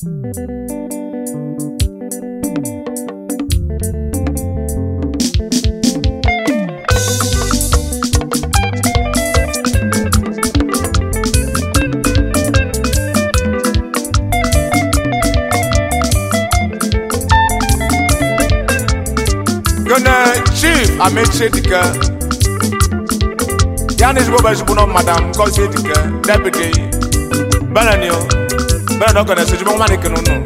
gana chief amechi dike ya na ezigbo bụ ezigbo nọ madam ngozi dike deputy benani o benani ọgọ na-esi ezigbo nwa dike n'ụnụ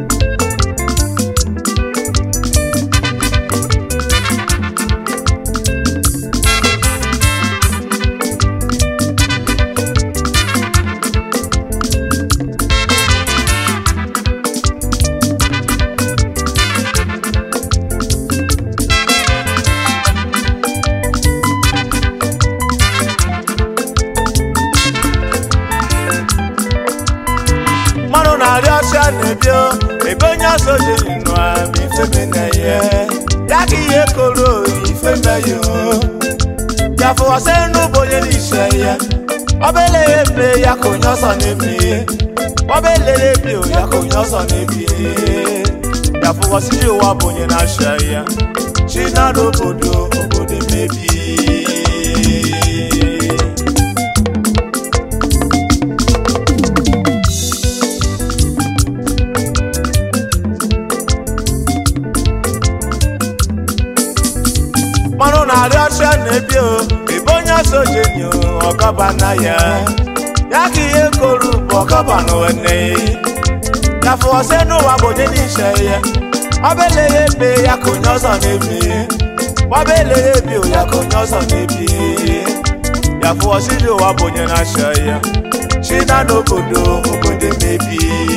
mmanụ na-arịọ ọsịa na-ebio ebe onye ọzọ jiri nụa ma ifeme na ihe ya ka ihe koro ifeme ya o ya fụwasị n'ụbọ onye n'ise ya ọbele ya eme ya ka onye ọzọ na-eme ọbele ya eme o ya ka onye ọzọ na-ebi ya fụwasị ụwa bụ onye na-achị ya chi na n'obodo obodo emebi mmanụ na-arịọ ọcha na-ebi o ebe onye ọsọ jenyo ọkaba na ya ya ka ihe koru bụ ọkaba n'one ya fụọsị n'ụwa bụ onye n'ise ya ọbele ya ebe ya ka onye ọzọ na-ebi ọbele ya ebi o ya ka onye ọzọ na-ebi ya fụọsị n'ụwa bụ onye na-achọ ya chi na n'obodo obodo emebi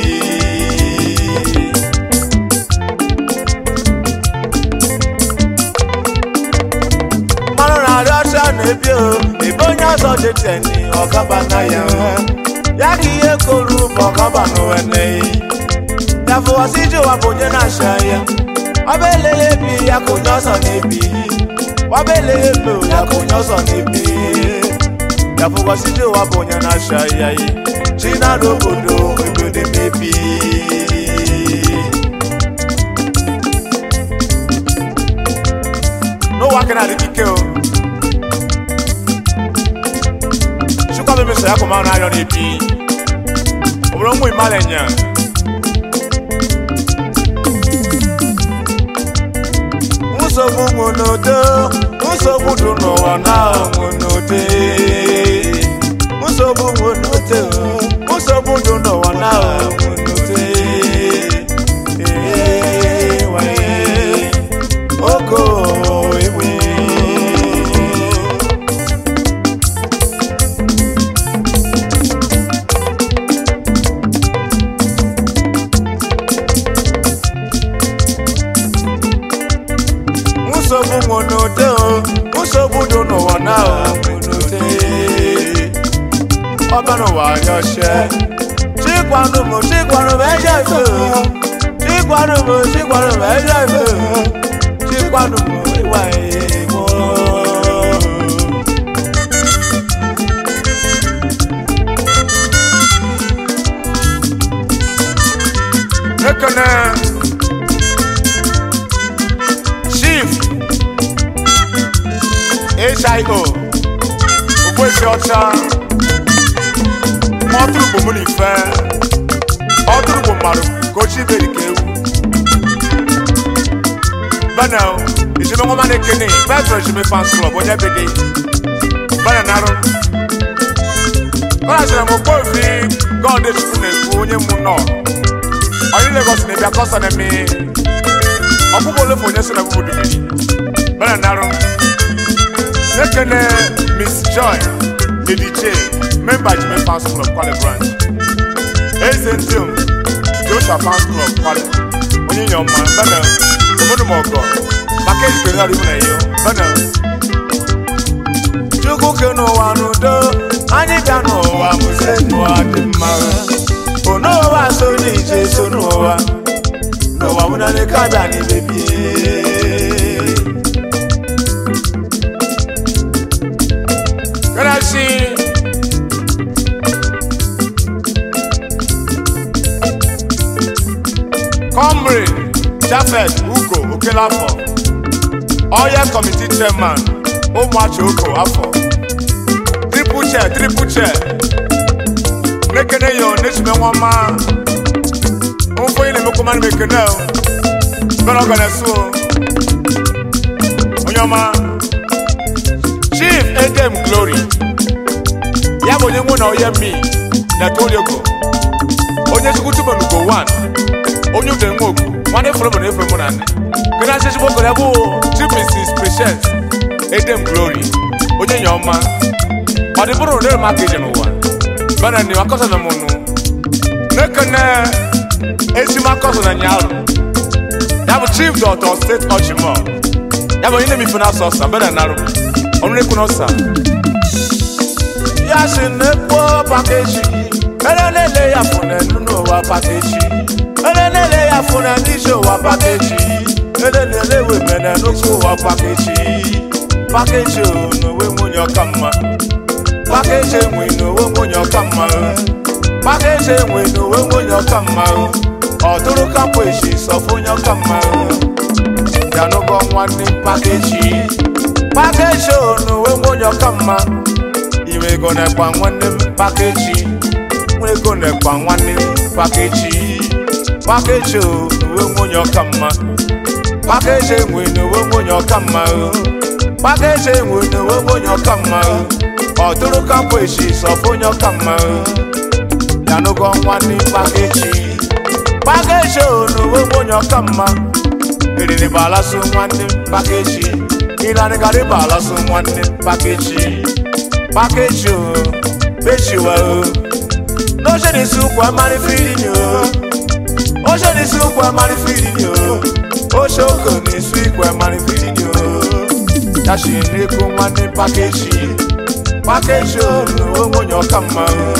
mmanụ na-arịọ ọcha na-ebi o ebe onye ọzọ deteni ọkaba na ya ya ka ihe koru bụ ọkaba n'ụwa n'eyi ya fụwasị iji ụwa bụ onye na-acha ya ọba eleghị ebi ya ka onye ọzọ na-ebi ọba eleghị ebe o ya ka onye ọzọ na-ebi ya fụwasị iji ụwa bụ onye na-acha ya yi chi na n'obodo obodo emebi n'ụwa aka na-adị ike o chukwu bụ emeso ya ka ụmanụ na-arịọ na-ebi ọ bụrụ ụmụ imala nya nsogbu nwụ n'udo nsogbu dị n'ụwa na nwụ n'ude nsogbu nwụ n'udo nsogbu dị n'ụwa na nwụ n'ude Ee, wee, oko ewe nsogbu nwụ n'udo nsogbu dị n'ụwa na nwụ n'ude ọba n'ụwa anyọche chikwanụ m chikwanụ m eje ife chikwanụ m chikwanụ m eje ife chikwanụ m ịwa igbo ekene chief hio ogbuefi ọcha ma ọ tụrụ gbomụ n'ife ọ tụrụ gbo mmadụ ka ochie iberi ka ewu benel ejime nwa mana ekene petro ejime fans club onye bede benel narụ ọ na-achara m okpofi god chukwu na-ekwu onye mụ nọ onye legos na-ebịa kọsọ na-eme ọkpụkpọ ole ma onye so na bụbụ dubiri benel narụ ekene miss joy lady j member jime fans club kwale branch eze ndị m joshua fans club kwale onye nye ọma benel obodo m ọgọ maka ejikere ọrụ ihu na eyo benel chukwu ke n'ụwa n'udo anyị bịa n'ụwa mụze n'ụwa dị mma on'ụwa so n'ije so n'ụwa n'ụwa mụnane ka bịa n'ibebie Grazie. comrade jafet ugo okelafọ oya committee chairman ụmụachi oko afọ triple chair triple chair nekene yo n'esime nwọma nfọ yi na-emekwa mmadụ mekene o bẹ́ẹ̀ ọ̀gá ẹ̀ sùn o onye ọma chief edem glory ya bụ onye nwụ na onye mi na toliogo onye chukwu tupu nugo one onye ude nwa ogu nwanne fọrọ bụ na efe mụ na nne gịnị asị chukwu okoro ya bụ chief mrs patience edem glory onye nya ọma ọ dị bụrụ na maka ije n'ụwa bẹ́ẹ̀ na ni akọsọ na mụ nụ nekene esimakọsọ na nyaarụ ya bụ chief dọtọ steeti ọchịmọ ya bụ onye na-emife na asọ ọsa mbere narụ ọnụ na-ekwu n'ọsa ya si na-ekpo pakeji ere na-ele ya fụ na enu n'ụwa pakeji ere na-ele ya fụ na n'ije ụwa pakeji ere na-ele wemene n'otu ụwa pakeji pakeji o n'onwe nwunye ọka mma pakeji enwe n'onwe nwunye ọka mma pakeji enwe n'onwe nwunye ọka mma ọtụrụ kapụ echi sọfụ onye ọka mma yanụgọ nwanne pakeji pakeji n'onwe nwe onye ọka mma inwe ego na-ekpa nwanne m pakeji nwe ego na-ekpa nwanne m pakeji pakeji n'onwe nwe onye ọka mma pakeji enwe n'onwe nwe onye ọka mma pakeji enwe n'onwe nwe onye ọka mma ọtụrụ kapụ echi sọfụ onye ọka mma yanụgọ nwanne pakeji pakeji n'onwe nwe onye ọka mma eriri balaso nwanne m pakeji ịlanịgarị balaso nwanne m pakeji pakeji o pechiwa o n'oche n'isi ụkwụ amarị firini o oche n'isi ụkwụ amarị firini o oche oko n'isi ụkwụ amarị firini o yashi n'ekwu nwanne m pakeji pakeji o n'onwe nwe onye ọka mma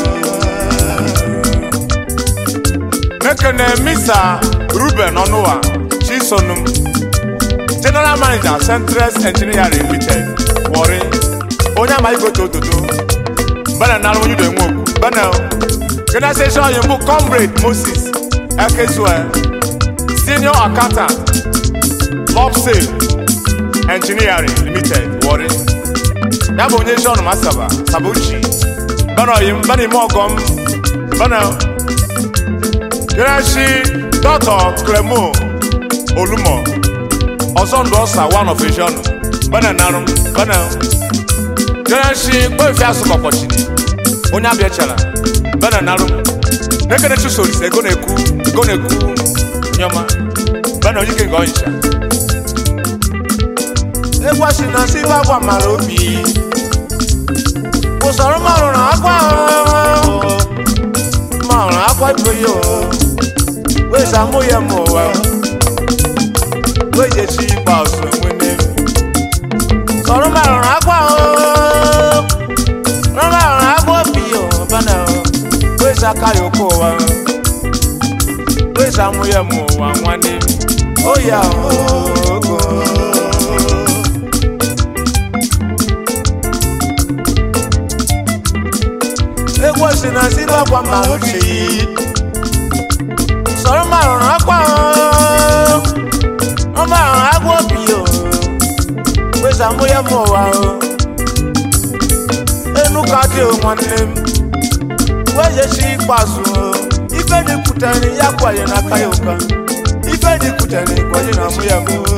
mekene misa ruben ọnụwa chisonum general manager central engineering limited wọrị onye amaghị gote ototo bana nara onye udo nwoke bana gana station onye mbụ comrade moses ekezue senior accountant lobsale engineering limited wọrị ya bụ onye john masaba sabuchi bana oyim bana ime ọgọm bana ganashi dọtọ clemo olumo ọzọ ndụ ọsa one of asian bana narụ bana ganashi kpefi asụkọkpọchini onye abịachara bana narụ nekene chisoris ego na-ekwu ego na-ekwu nyọma bana onye ike nke ọnyicha egwu si na si agwa mara obi usoro marụ na akwa marụ akwa ibe ya o weza mụ ya ma ụwa wejechi ikpeazụ enwene sọrọ marụ na akwa sọrọ marụ na akwa obi ya bana weza aka ya oke ụwa weza mụ ya ma ụwa nwanne oya ogo egwu si na si n'ọkwa ma uche sọrọ márùn ún akwa o wọn márùn ún agwọ bi o pé sàmúyẹ mọ wa o enu ka dị o nwanne m wee si ikpeazụ o ife dị kwutere ya kwaye n'aka ya ụka ife dị kwutere kwaye na mụ ya mụ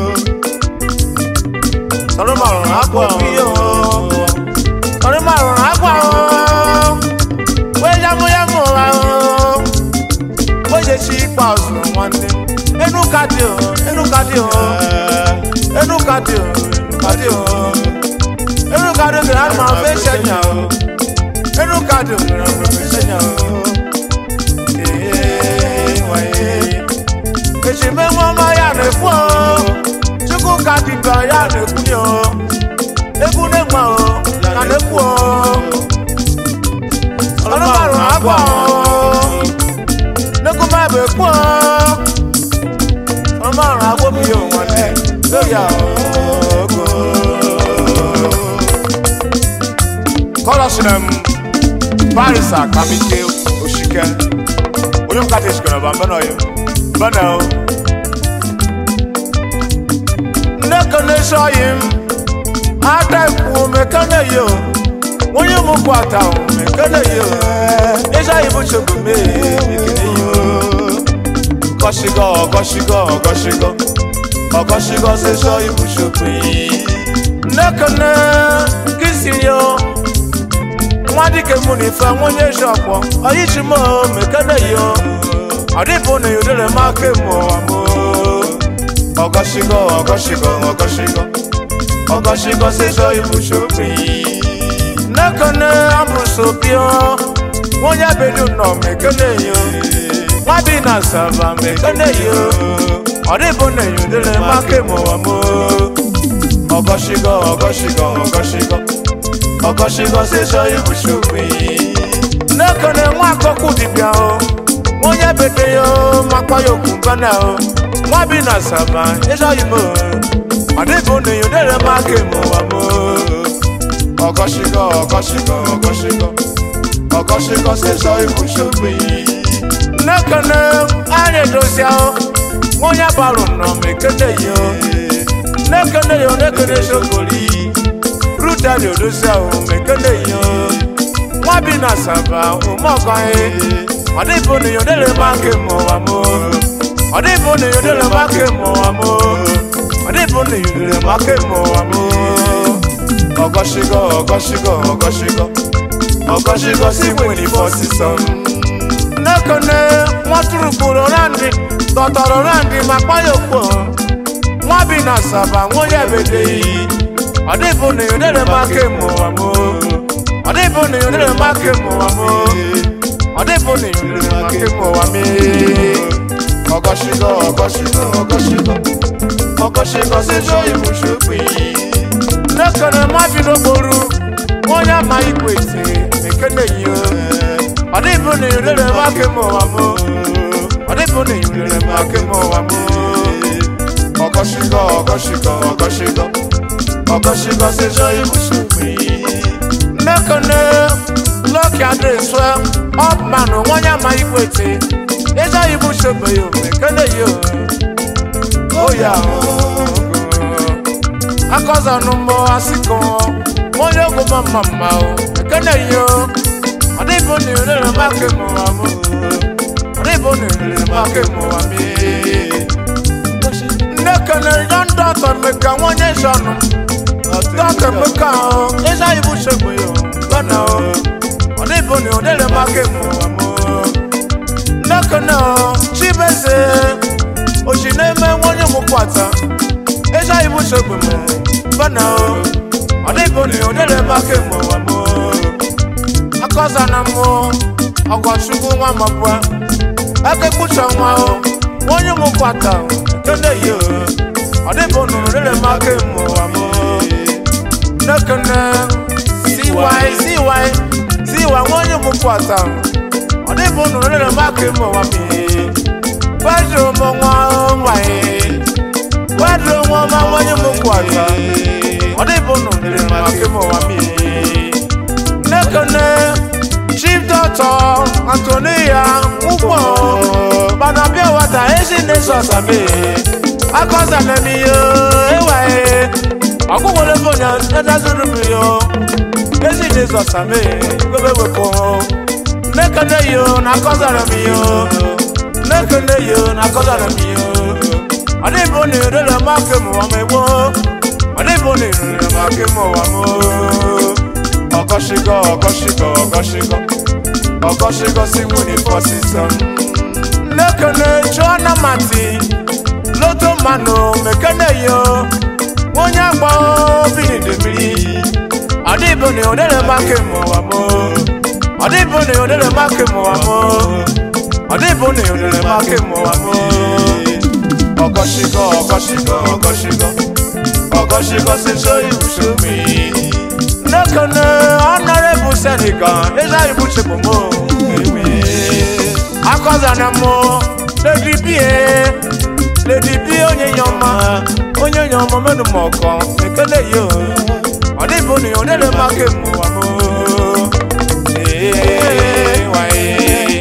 sọrọ márùn ún agwọ bi o sọrọ márùn ún agwọ o wee sàmúyẹ mọ wa o onye chi ikpeazụ nwanne enu ka dị o enu ka dị o enu ka dị o ka dị o enu ka dị o gara ma fe senya o enu ka dị o gara ma fe senya o ee waye echi me nwa ọma ya na-ekwu o chukwu ka dị ka ya na-ekwu ni o egwu na-enwe o ka na-ekwu o ọrụ marụ agwa o nekuma bɛ kpɔ ɔmɔ arun agbóbi yóò wọlé lórí àwòkọ. kɔlɔsinem parisa kamike osike onye m kata esikɔ na ba mbɛnɛ oyo mbɛnɛ o nekene sọyi m ata ikwu mekene yo onye mụ kwata mekene yo ịsọyi bụ chukwu mee ekene yo ọgọṣigọ ọgọṣigọ ọgọṣigọ ọgọṣigọ ṣe sọyi bụ chukwu yi nekene kisi yo nwa dike mụ n'ife nwonye shọpọ ọyịchi m mekene yo ọdịbụ na yodere m aka mụ amụ ọgọṣigọ ọgọṣigọ ọgọṣigọ ọgọṣigọ ṣe sọyi bụ chukwu yi nekene amụsopio nwonye bedu nọ mekene yo nwa bi na sava mekene yo ọdịbụ na yodere m aka mụ amụ ọgọṣigọ ọgọṣigọ ọgọṣigọ ọgọṣigọ ṣe sọyi bụ chukwu yi nekene nwa akọkụ dibịa o onye bete yo makpa ya okwu mbana o nwa bi na sava ịsọyi m ọdịbụ na yodere m aka mụ amụ ọgọṣigọ ọgọṣigọ ọgọṣigọ ọgọṣigọ ṣe sọyi bụ chukwu yi nekene anya edosia o onye barụ nọ mekene yo nekene yo nekene sokoli rutari odosia o mekene yo nwa bi na sava ụmụọgọnye ọdịbụ na yodere m aka mụ amụ ọdịbụ na yodere m aka mụ amụ ọdịbụ na yodere m aka mụ amụ ọgọṣigọ ọgọṣigọ ọgọṣigọ ọgọṣigọ si nwere ife ọsịsọ nekene nwatụrụ kpụrụ randi tọtọrọ randi ma kpaya okpo nwa bi na saba nwonye bedeghị ọdịbụ na yodere m aka mụwa m ọdịbụ na yodere m aka mụwa m ọdịbụ na yodere m aka mụwa m ọgọṣigọ ọgọṣigọ ọgọṣigọ ọgọṣigọ si jọ ibùsùkú yìí nekene mmadụ n'okporo onye ama ikwe ite ekene yi ọ dịbụ na yodere m aka mụwa m ọ dịbụ na yodere m aka mụwa m ọgọṣigọ ọgọṣigọ ọgọṣigọ ọgọṣigọ si jọ ibùsùkú yìí nekene lọkì adresụ ọpmanụ onye ama ikwe ite ịjọ ibùsùkú yìí ekene yi o ya akọzanụ mbọ asịkọ onye ogwu ma mma mma o ekene yo ọ dịbụ na irere m aka mụwa m ọ dịbụ na irere m aka mụwa m nne kene ya ndị ọtọ mmeka nwonye shọnụ dọka mmeka o ịza ibu shegbe yo gana o ọ dịbụ na irere m aka mụwa m nne kene o chibeze oji na-eme nwonye m kwata ịza ibu shegbe m bana o ọ dịbụ na odere m aka mụwa m akọza na mụ ọgọchukwu nwa mabụa aka kpucha nwa o onye m kwata kene yi o ọ dịbụ na odere m aka mụwa m nekene siwai siwai siwa onye m kwata ọ dịbụ na odere m aka mụwa m gbajo m nwa nwanyị gbajo nwa ma onye m kwata ọ dịbụ na odere m aka mụwa m nekene chief doctor antonia ụgbọ banabịa wata ezi na-eso asame akọzanemiyo ewaye ọgwụgwọle fonya edazurubio ezi na-eso asame gobe wepụ nekene yo na akọzanemiyo nekene yo na akọzanemiyo ọ dịbụ na erere m aka mụwa m egbo ọ dịbụ na erere m aka mụwa m ọgọṣigọ ọgọṣigọ ọgọṣigọ ọgọṣigọ si nwunye fọsịsọ nekene chụọna mati loto mmanụ mekene yo onye agba binide mmiri ọdịbụni odere maka mụwa m ọdịbụni odere maka mụwa m ọdịbụni odere maka mụwa m ọgọṣigọ ọgọṣigọ ọgọṣigọ ọgọṣigọ si chọ ibùsùnmi nekene honorable senegal eza ibuchekpomo ewe akọzana mo lady bie lady bie onye nyọma onye nyọma menu mọkọ ekele yo ọdịbụ ni odere maka mụwa mo waye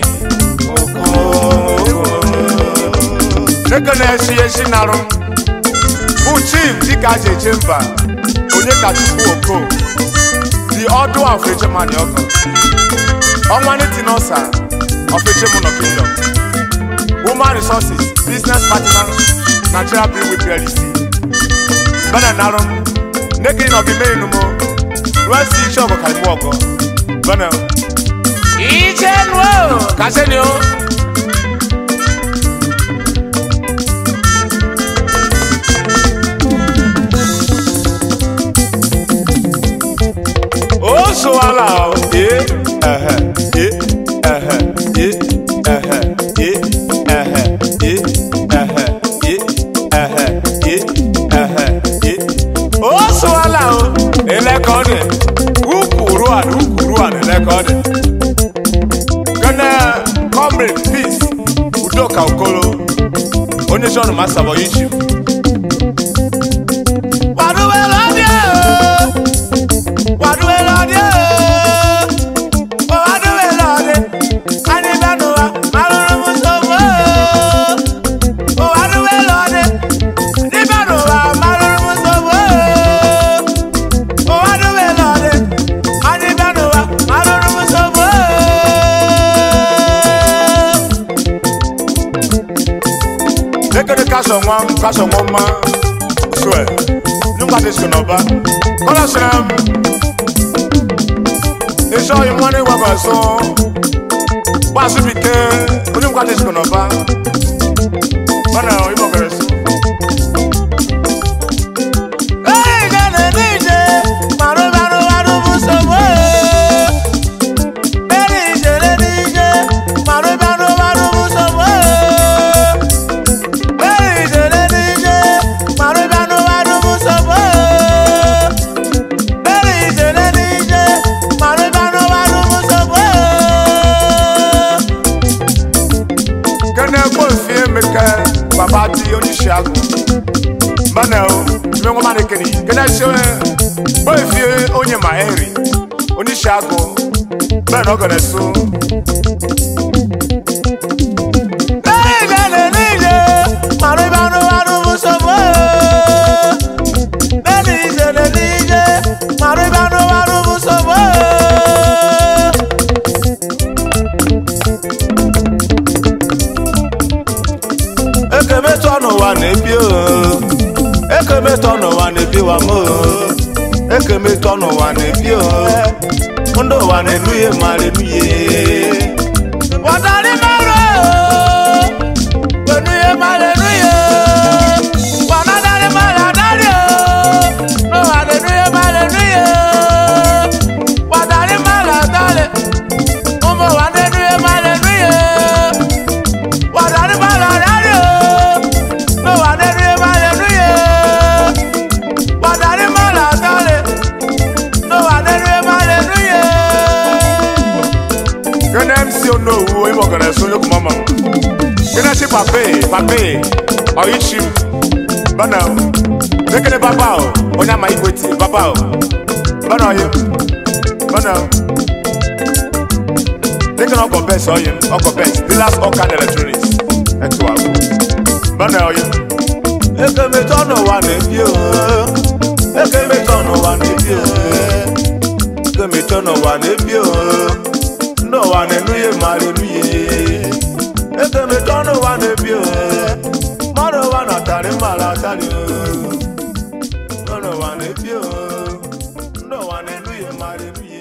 oko nekene esi esi narụ bụ chief dịka aja eje mba onye ka chukwu oko the ọdụ of ejemani ọgọ ọnwa n'itinosa of ejemono kingdom woman resources business partner nigeria brew with plc bana narum nekiri na ọgime inumo rụesi iche ọgọ ka imu ọgọ bana iche nuo kaseni o ó so ala o ye ẹhẹ ye ẹhẹ ye ẹhẹ ye ẹhẹ ye ẹhẹ ye ẹhẹ ye ẹhẹ ye ó so ala o ilẹ̀kọ̀ dẹ̀ ukuru àná ukuru àná ilẹ̀kọ̀ dẹ̀ gẹ́nẹ́ comrade peace udoka okolo onye sọ́nù máa sàbọ̀ yìí jù. wàdúwẹ̀ lọ́dẹ̀ o wàdúwẹ̀ lọ́dẹ̀ o wàdúwẹ̀ lọ́dẹ̀ anibẹ́nuwa malùrùmù sọ̀wọ́ o wàdúwẹ̀ lọ́dẹ̀ anibẹ́nuwa malùrùmù sọ̀wọ́ o wàdúwẹ̀ lọ́dẹ̀ anibẹ́nuwa malùrùmù sọ̀wọ́ lekere kasɔ ŋua kasɔ ŋua ma sɔɛ nyɔnua de sɔnɔ ba kɔlɔ sɛnɛ esɔ yi ŋua ne wa ba sɔn baasi bi ke onyɔnua de sɔnɔ ba bana o imɔ gɛrɛ so. Ee, gane nije, maru maru maru musowo. Ee, nije le nije, maru maru maru musowo. kẹ́nẹ́ kó fie mi kẹ́ bàbá di oníṣẹ́ àgùn bánà o tìmí wọn má ní kéde kẹ́nẹ́ ṣe kó fie onye mà ẹ̀ rì oníṣẹ́ àgùn bẹ́ẹ̀ náà gọ̀dẹ̀ so. ekemetọ n'ụwa na-ebi o ekemetọ n'ụwa na-ebi wa m o ekemetọ n'ụwa na-ebi o ndị ụwa na-enu ihe mara enu ihe Wàtàrí mẹ́rọ̀ pẹ̀lú iye máa lè nú iye. Wàná dárí máa là dárí o. Ló wà lè nú iye máa lè nú iye. Wàtàrí máa là dárí. Mo mọ̀ wà lè nú iye máa lè nú iye. Wàtàrí máa là dárí o. Ló wà lè nú iye máa lè nú iye. Wàtàrí máa là dárí. Ló wà lè nú iye máa lè nú iye. Gẹ́nẹ́ MC Onowu oyinbo gẹ̀rẹ́ sún lókun mọ́mọ́. Gẹ́nẹ́ sí pàpé pàpé ọ̀yíṣi bọ́nà o. Lékele bàbá o, onye àmà igwe tì bàbá o. Bọ́nà ọ̀yẹ́ bọ́nà o. Lékele ọkọ̀ bẹ́ẹ̀sì ọ̀yẹ́ ọkọ̀ bẹ́ẹ̀sì dealers organ electronics ẹ̀tù àgbo. Bọ́nà ọ̀yẹ́. ekemetọ n'ụwa na-ebi o ekemetọ n'ụwa na-ebi o ekemetọ n'ụwa na-ebi o ndị ụwa na-enu ihe mara enu ihe ekemetọ n'ụwa na-ebi o mmadụ ụwa na-atarị mara atarị o ndị ụwa na-ebi o ndị ụwa na-enu ihe mara enu ihe